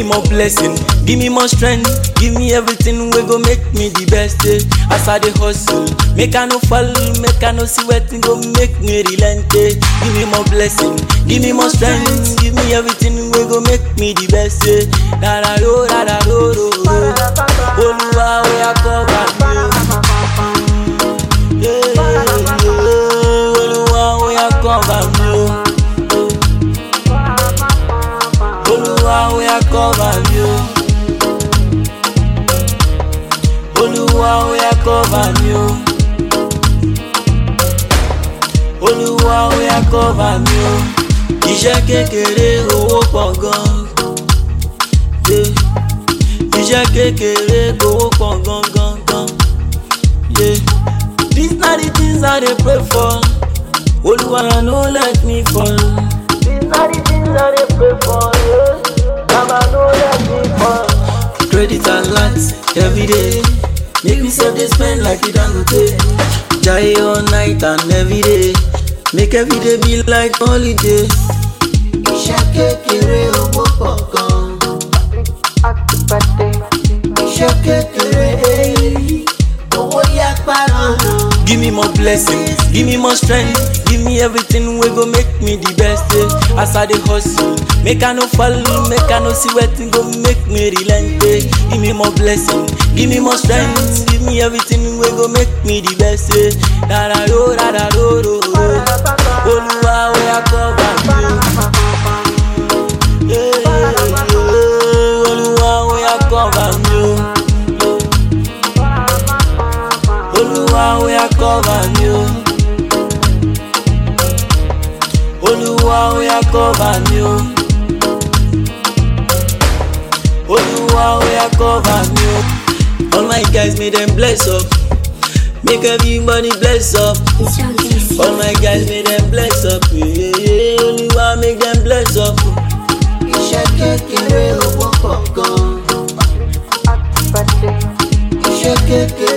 more blessing, give me more strength, give me everything we go make me the best. Eh. As I dey hustle, make I no fall, make I no see wetin go make me relent. Eh. Give me more blessing, give me more strength, give me everything we go make me the best. Eh. Da da do, da da do, do, do. Olúwa ó yá cover mi o. Yeah, yeah, yeah. Olúwa ó yá cover mi o. Olúwa ó yá cover mi o. Olúwa ó yá cover mi o. Olúwa ó yá cover mi o. Iṣẹ́ kékeré owó pọ̀ gan. Yeah. Iṣẹ́ kékeré owó pọ̀ gan gan gan. Yeah. These na the things I dey pray for. Olúwa no let me fall. These na the things I dey pray for. Yeah. Baba no let me fall. Credit alert every day. Make me save dey spend like you Dangote. Jai all night and every day. Make every day be like holiday. Iṣẹ́ kékeré owó pọ̀ gan. Iṣẹ́ kékeré èyí owó yá parọ́. Give me more blessings, give me more strength, give me everything we go make me the best. Eh. As I dey hustle, make I no fall, make I no see wetin go make me relent. Eh. Give me more blessing, give me more strength, give me everything we go make me the best. Eh. Da da do, da da do, do, do. Olúwa ó yá cover mi o. Yeah, yeah, yeah. Olúwa ó yá cover mi o. Olúwa ó yá cover mi o. Olúwa ó yá cover mi o. Olúwa ó yá cover mi o. All my guys make them bless up. Make everybody bless up. All my guys make them bless up. Yeah, yeah, yeah. Olúwa make them bless up. Iṣẹ́ kékeré owó pọ̀ gan. Iṣẹ́ kékeré